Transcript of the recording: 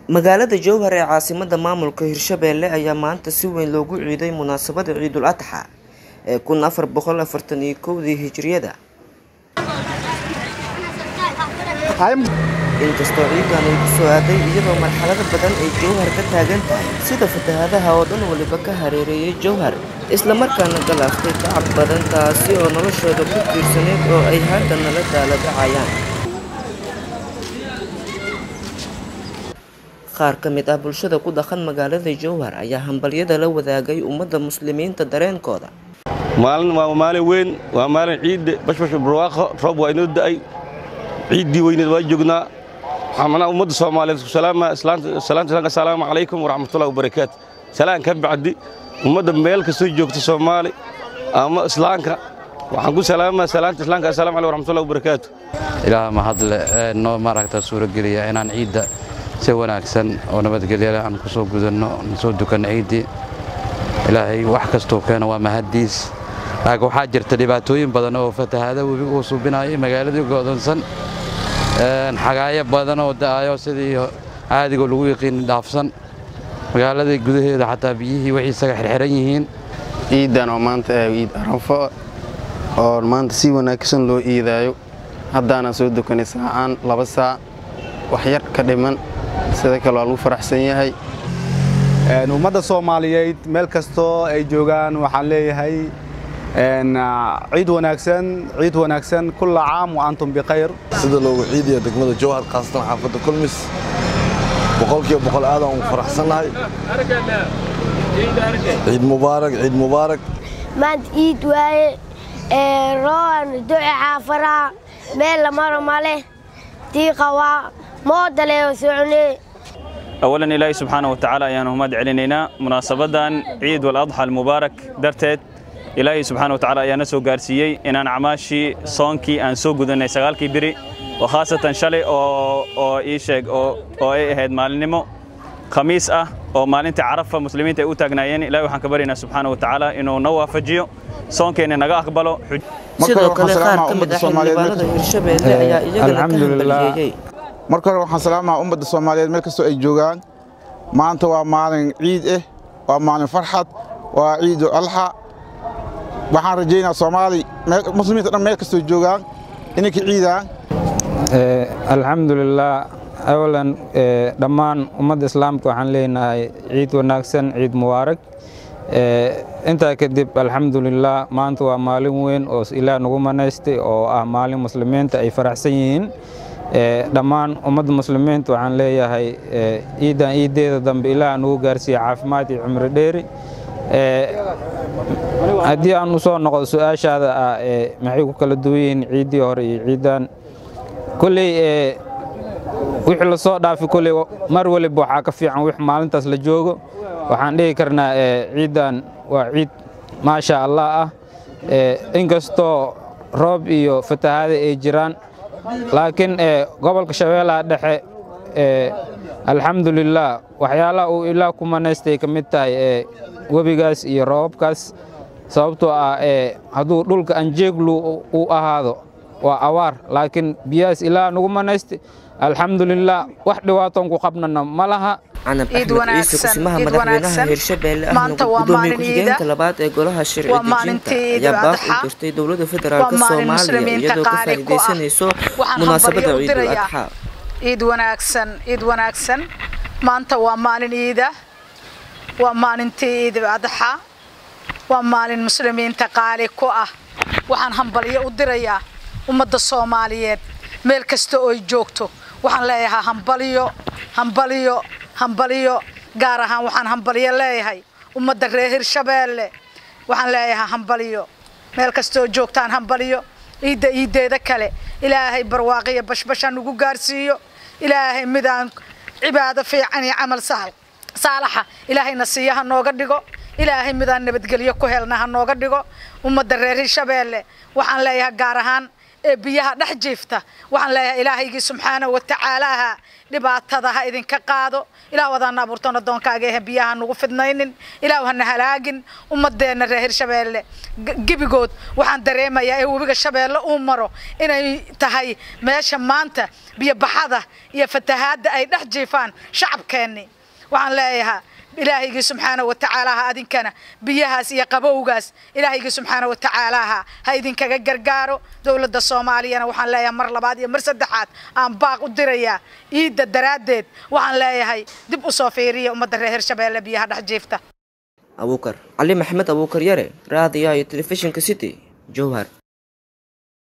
magaalada jowhar ee caasimada maamulka hirshabeelle ayaa maanta si weyn loogu ciiday munaasabada ciidul adxa ee kun afar boqol afartan iyo kowdii hijriyada inkastoo ciidan ay ku soo aaday iyadoo marxalado badan ay jowhar ka taagan tahay sida fatahaadaha oo dhan waliba ka hareereeyay jowhar islamarkaana galaaftay tacab badan taasi oo noloshooda ku tiirsaneyd oo ay hadda nala daaladacayaan qaar ka mid ah bulshada ku dhaqan magaalada jowhar ayaa hambalyada la wadaagay ummadda muslimiinta dareenkooda maalin waa maalin weyn waa maalin ciidde bashbash barwaaqo roob waa inoo da'ay ciiddii weyneed waa joognaa waxaan ummadda soomaaliyeed ku salaama salaanta assalaamu calaykum waraxmatullahi wabarakaatu salaan ka bacdi ummadda meel kastoo joogta soomaali ama islaamka waxaan ku salaamaa salaanta islaamka assalamu calaykum waraxmatullahi wabarakaatu ilaah mahadle ee noo maaragta suurogeliya inaan ciidda si wanaagsan oo nabadgelyale aan ku soo gudanno soo dukanno ciiddii ilaahay wax kastuu keeno waa mahaddiis laakiin waxaa jirta dhibaatooyin badan oo fatahaada webi uu suubinayay magaaladii go'doonsan xagaayo badan oo da'ayo sidii caadigoo lagu yaqiin dhaafsan magaaladii gudaheeda xataa biyihii waxay isaga xirxiran yihiin ciidan oo maanta ah ciid arafo oo maanta si wanaagsan loo iidaayo haddaanaan soo dukanay saacaan laba saac wax yar ka dhiman sida kale waa lagu faraxsan yahay ummadda soomaaliyeed meel kastoo ay joogaan waxaan leeyahay ciid wanaagsan ciid wanaagsan kulla caam wa antum bikhayr sida loogu ciidaya degmada jowhar khaasatan xaafadda kulmis boqolkiiba boqol aadaan ugu faraxsannahay ciid mubaarak ciid mubaarak maanta ciid waaye rooban duci xaafaraha meel la maro male diiqa waa moodaleeo socnee awalan ilaahay subxaana wa tacaala ayaanu mahad celinaynaa munaasabaddan ciid waladxa almubaarak darteed ilaahay subxaana wa tacala ayaa na soo gaarsiiyey inaan acmaashii soonkii aan soo gudannay sagaalkii biri oo khaasatan shalay oo ii sheeg oo ay ahayd maalinimo khamiis ah oo maalintii carafa muslimiinta ay u taagnaayeen ilahay waxaan ka baryaynaa subxaana wa tacaala inuu na waafajiyo soonkeenna naga aqbalo sidoo kale qaar ka mid ah xildhibaanada hirshabeelle ayaa iyagana ka hambalyeeyey marka hore waxaan salaamaha ummadda soomaaliyeed meel kastoo ay joogaan maanta waa maalin ciid ah waa maalin farxad waa ciidu alxa waxaan rajaynaa soomaali muslimiinta dhan meel kastoo joogaan inay ka ciidaan alxamdulilah awalan dhammaan ummadda islaamka waxaan leenahay ciid wanaagsan ciid mubaarak intaa kadib alxamdulilah maanta waa maalin weyn oo ilaah nagu manaystay oo ah maalin muslimiinta ay faraxsan yihiin dhammaan ummadda muslimiinta waxaan leeyahay ciidan ciiddeeda dambe ilaah nagu gaarsiiya caafimaad iyo cumri dheeri haddii aan u soo noqdo su-aashaada ah maxay ku kala duwan yihiin ciiddii hore iyo ciiddan kolley wixii la soo dhaafi kolley mar waliba waxaa ka fiican wix maalintaas la joogo waxaan dhihi karnaa ciiddan waa ciid maasha allah ah inkastoo roob iyo fatahaada ay jiraan laakiin gobolka shabeellaha dhexe alxamdulilah waxyaalaha uu ilaah ku manaystay ka mid tahay webigaas iyo roobabkaas sababtoo ah hadduu dhulka anjeeglu uu ahaado waa awaar laakiin biyahaas ilaah nagu manaystay alxamdulilah wax dhibaatoon ku qabnana ma laha canab axmed ciise kusimaha madaxweynaha hirshabeelle ahna gudoomiye ku-xigeenka labaad ee golaha sharci dejinta ayaa baaq u dirtay dowladda federaalk soomaaliya iyadoo ka faa'iidaysanayso munaasabada ciidul adxa ciid wanaagsan ciid wanaagsan maanta waa maalin ciida waa maalintii ciidul adxa waa maalin muslimiinta qaali ku ah waxaan hambalyo u dirayaa ummadda soomaaliyeed meel kasta oo ay joogto waxaan leeyahaa hambalyo hambalyo hambalyo gaar ahaan waxaan hambalyo leeyahay ummadda reer hirshabeelle waxaan leeyahaa hambalyo meel kastooo joogtaan hambalyo ciidda ciiddeeda kale ilaahay barwaaqiyo bashbasha nagu gaarsiiyo ilaahay midaan cibaado fiican iyo camal saalaxa ilaahayna siiya ha nooga dhigo ilaahay midaan nabadgelyo ku helna ha nooga dhigo ummadda reer hirshabeelle waxaan leeyahay gaar ahaan ee biyaha dhex jiifta waxaan leeyahay ilaahaygii subxaanahu watacaalaaha dhibaatada ha idinka qaado ilaah wadaana abuurtoon addoonkaaga ehe biyaha nugu fidnaynin ilaah hana halaagin ummadeenna reer hirshabeelle gebigood waxaan dareemayaa ee webiga shabeelle uu maro inay tahay meesha maanta biyobaxada iyo fatahaadda ay dhex jiifaan shacabkeenni waxaan leeyahaa ilaahaygi subxaanahu watacaalaaha adinkana biyahaas iyo qabowgaas ilaahaygi subxaanahu watacaalaaha ha idinkaga gargaaro dowladda soomaaliyana waxaan leeyahay mar labaad iyo mar saddexaad aan baaq u dirayaa iidda daraaddeed waxaan leeyahay dib u soo fiiriya ummadda reer hirshabeelle biyaha dhex jiifta abuukar cali maxamed abuukar yare raadiyaha iyo telefishinka city jowhar